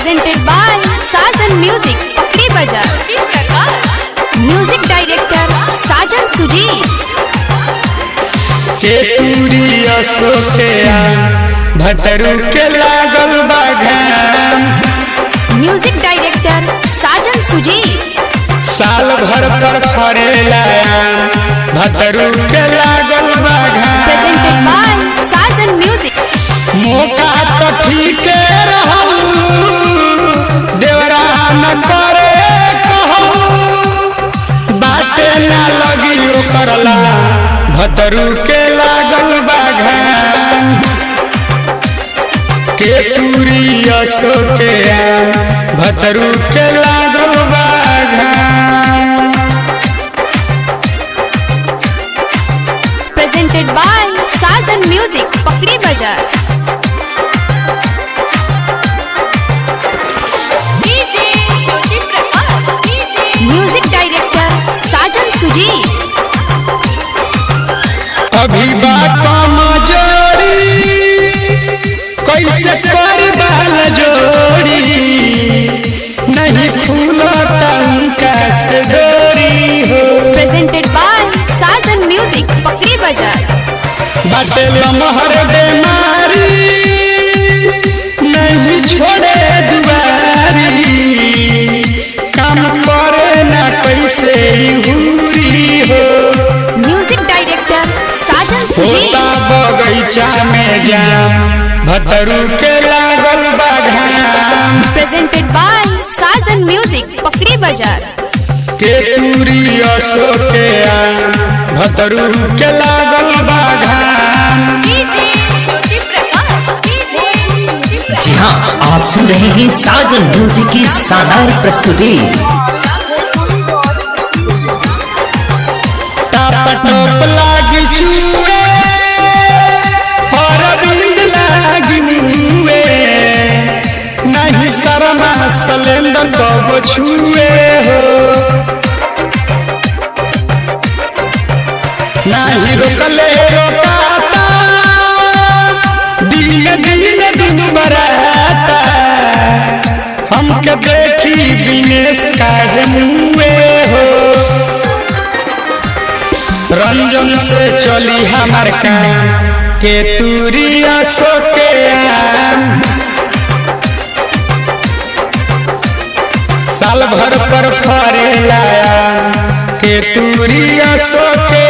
presented by Sajan Music, Pakri Bazaar. Music director Sajan Sujit. के पूरी अशोकया भतरू के लागल बाघाम Music director Sajan Sujit. साल भर पर फरेला भतरू के लागल Presented बाघाम by Sajan Music. मौका तो ठीक रहू देवरा न करे कहू बाटे ना लगी करला भतरू के लागल बाघाम के पूरी अशोके भतरू के लागल बाघाम Presented by Sajan Music, Pakri Bazaar. Music director Sajan Sujit. अभी बात मजोरी कैसे कर बाल जोड़ी नहीं फूलता उनका से डोरी हो Presented by Sajan Music, Pakri Bazaar. बाटे लमहर बेमारी नहीं छोड़े दुआरी काम करे ना कैसे हुरी हो Music director Sajan Sujit. होता बगैचा में जाम भतरू के लागल बाघाम Presented by Sajan Music, Pakri Bazaar. के पूरी अशोके भतरू के लागल बाघाम जी हाँ आप सुन रहे हैं साजन म्यूजिक की शानदार प्रस्तुति टपटप लागी चुए और बिंद लागी मुए नहीं शर्मा सलेंदर कब छुए हो नहीं रोकले रोकाता दिन दिन दिन बराता हमके देखी विनेश काहे मुए हो रंजन से चली हमार काम के तूरी अशोके साल भर पर फरे लाया के तूरी अशोके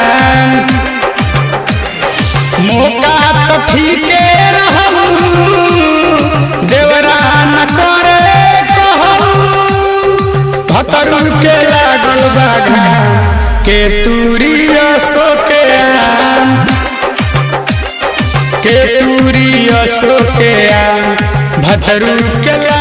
मौका तो ठीके रहू देवरा न करे कहू भतरू के लागल बाघा के तूरी अशोके के तूरी अशोके भतरू के लागल